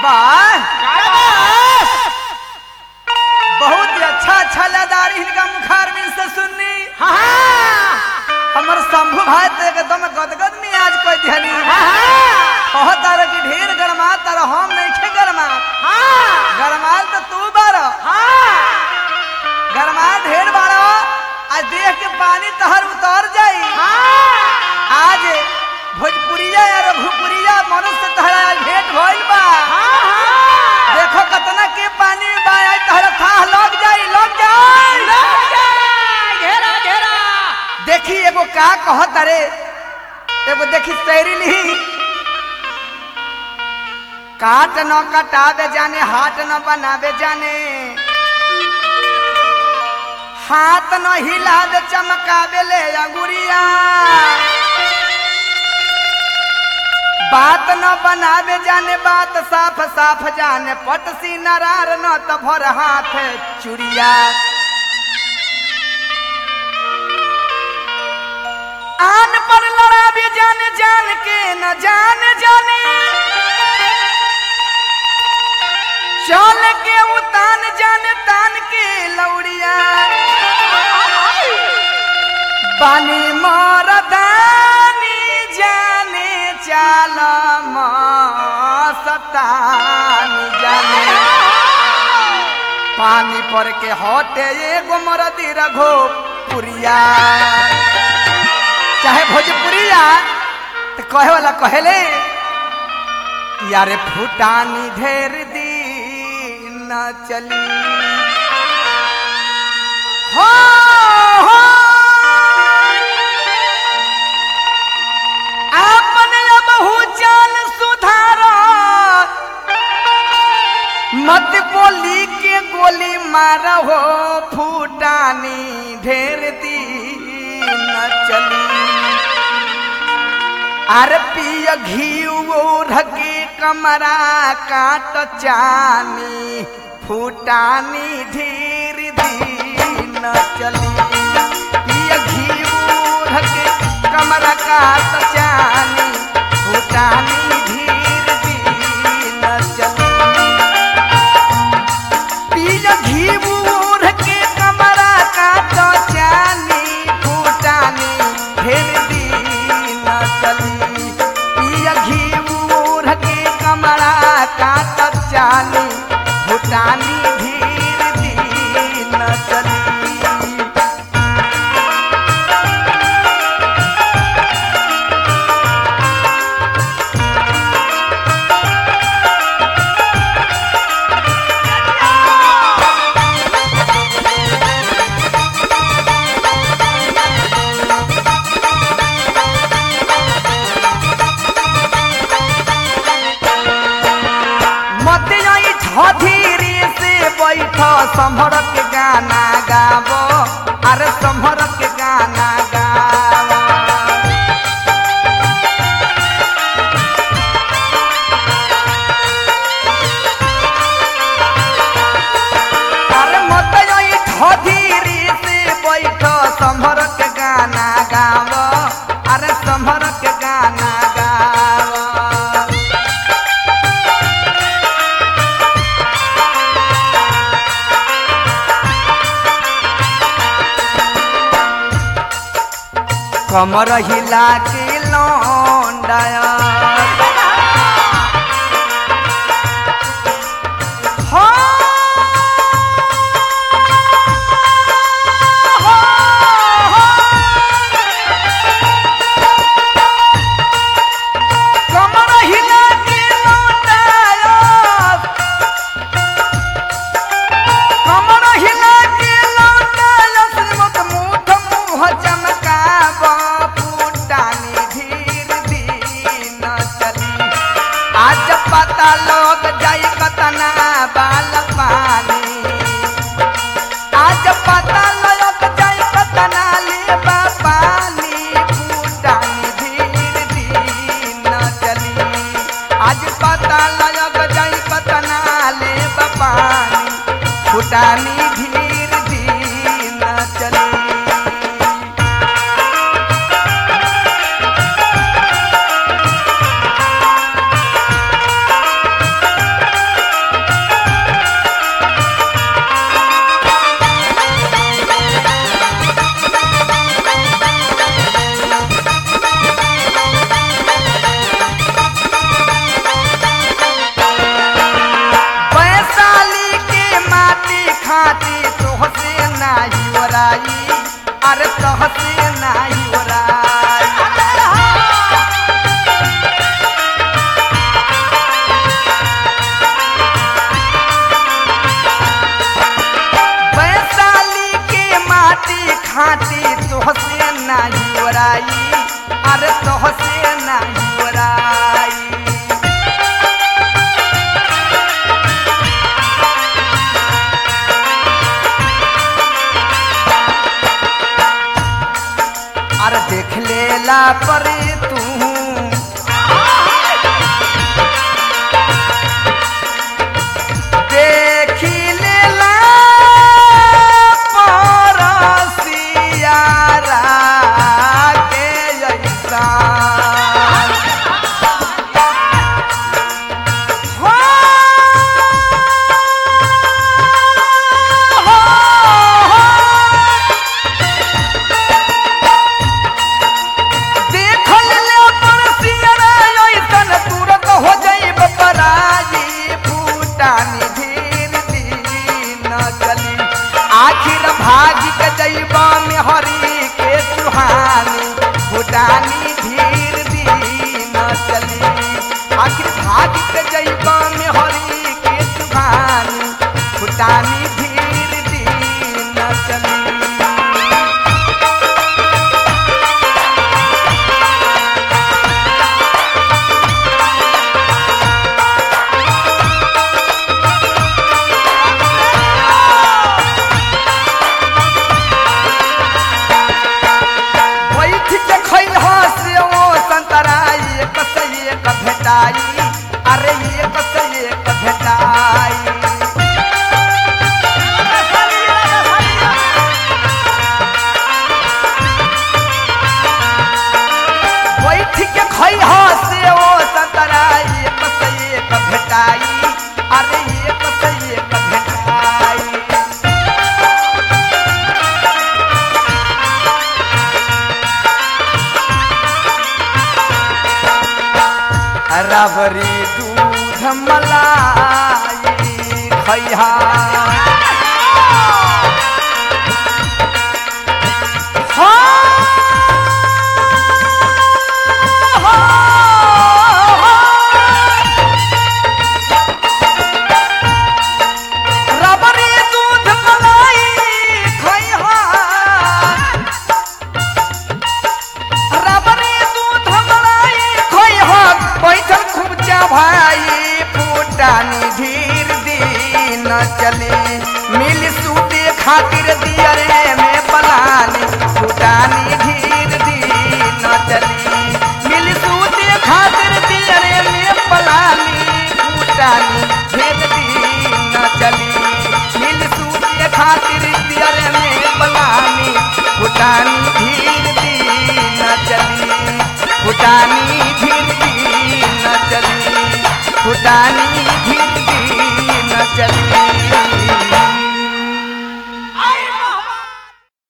वाह बहुत ही अच्छा अच्छा लदार इनका मुखारबिन से सुननी हमर शंभू भाई तो एकदम गदगद में आज कोई ध्यानी कह तार की ढेर गरमा तार हम नहीं खे गरमा गरमाल तो तू बार गरमा ढेर बारो आज देख के पानी तहर उतर जाई आज भोजपुरिया या रघुपुरिया मनुष्य तहरा आज भेंट भइल बा देखो कतना के पानी बा आज तहरा था लग जाई लग जाई देखी एगो का कहत अरे एगो देखी शैरी लिही काट न कटावे जाने हाथ न बनावे जाने हाथ न हिलावे चमकावे ले अंगुरिया बात न बनावे जाने बात साफ साफ जाने पटसी नरार न त भर हाथ चुरिया आन पर लड़ावे जाने जान के न जान जाने चल के उतान जाने तान के लौड़िया बानी मरदानी जाने चाल सतानी जाने पानी पर के हटे एगो मरदी रघो पुरिया चाहे भोजपुरिया तो कहे वाला कहले यारे फुटानी ढेर दिन न चली हो हो आपने बहु चाल सुधार मत बोली के गोली मार हो फूटानी ढेर दिन न चली अर पिय घी ढके कमरा काट चानी फूटानी ढेर दिन न चली पिय घी ढके कमरा काट चानी फूटानी ढेर दिन न चली पिय घी के कमरा काट चानी फूटानी ढेर दिन न चली पिय घी के कमरा काट चानी फूटानी ढेर दिन न चली मत आई धीरे से बैठ संभर के गाना गाबो अरे संभर के गाना गाबो अरे मत आई धीरे से बैठ संभर के गाना गाबो अरे संभर के गाना गाबो कमर हिला के लौंडाया हो, हो, हो। कमर हिला के लौंडाया कमर हिला के लौंडाया श्रीमत मुठ मुँह चमकाब फूटानी धीर दिन चली आज पता लोग जाई कतना बाल पानी आज पता लोग जाई कतना ले पानी फूटानी धीर दिन चली आज पता लोग जाई कतना ले पानी फूटानी धीर दिन चली रबरी दूध मलाई खैहा रबरी दूध मलाई खैहा रबरी दूध मलाई खैहा बैठल खूब भाई फूटानी धीर दिन चले मिल सूते खातिर दियरे में पलानी फूटानी धीर दिन चले मिल सूते खातिर दियरे में पलानी फूटानी धीर दिन चली मिल सूते खातिर दियरे में पलानी फूटानी धीर दिन चली फुटानी धीर दिन चली फुटानी धीर